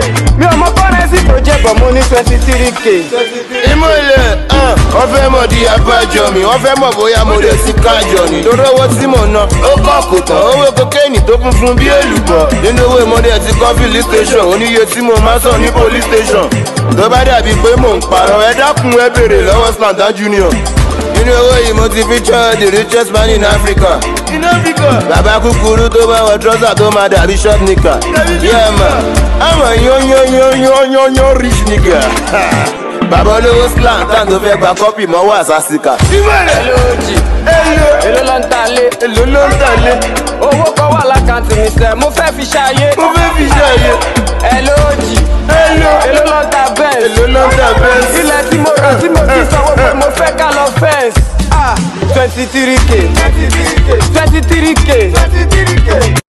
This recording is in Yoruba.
mi ò mọ kọ́rẹ́nsì tó jẹ́ bọ̀ mo ní twenty three k. ìmọ̀lẹ̀ wọ́n fẹ́ mọ̀ di abájọ mi wọ́n fẹ́ mọ̀ bóyá mo lè sí kájọ ni. torí owó tí mò ń ná ó kọ́ kò tán owó kokéènì tó funfun bí èlùbọ̀. nínú owó ìmọ̀lẹ̀ ti kọ́ fìlí station oníye tí mo máa sàn ní police station. tó bá dàbí pé mò ń parọ́ ẹ dákun ẹ béèrè lọ́wọ́ slanda junior. nínú owó yìí mo ti feature the richest man in Africa. in Africa. bàbá kúkúrú tó bá wọ trọ́sà tó máa dàbí short nika. yeah man àmọ̀ yán yán yán yán yán yán rich nigga. bàbá olówó slang tán tó fẹ́ gba kọ́pì mọ́wọ́ àsásíkà. ìmọ̀lẹ̀ lójì èlò èló ló ń ta lé. èlò ló ń tẹ̀lé owó kan wà lákàntì mi sẹ́ mo fẹ́ fi ṣayé. mo fẹ́ fi ṣe àyè. ẹ lójì èlò èló ló ń ta bẹ́ẹ̀. èlò ló ń tẹ̀ bẹ́ẹ̀. ilẹ̀ tí mo rà tí mo ti sanwó pé mo fẹ́ ká lọ fẹ́ǹsì. twenty three k twenty three k.